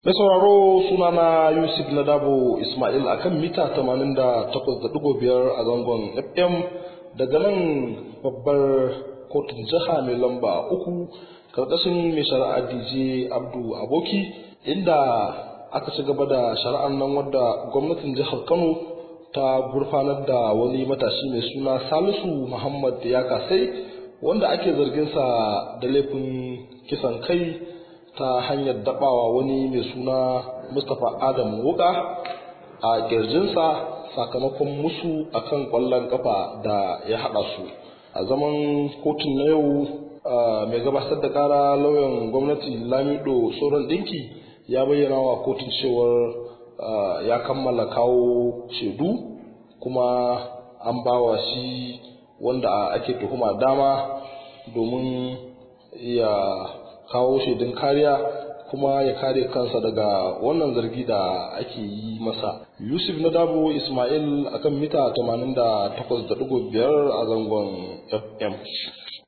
Mai sauraro sunana Yusuf Nadabo Ismail akan mita 88.5 a zangon FM daga nan babbar kotun jiha mai lamba uku karkashin mai shari'a DJ Abdu Aboki inda aka ci gaba da shari'ar nan wadda gwamnatin jihar Kano ta gurfanar da wani matashi mai suna Salisu Muhammad ya kasai wanda ake zarginsa da laifin kisan kai ta hanyar dabawa wani mai suna mustapha adam wuka a kirjinsa sakamakon musu akan kwallon kafa da ya hada su a zaman kotun na yau mai gabatar da kara lauyan gwamnati lamido sauran dinki ya bayyana wa kotun cewar ya kammala kawo shaidu kuma an bawa shi wanda ake tuhuma dama domin ya kawo shaidun kariya kuma ya kare kansa daga wannan zargi da ake yi masa yusuf na dabo ismail akan mita 88.5 a zangon fm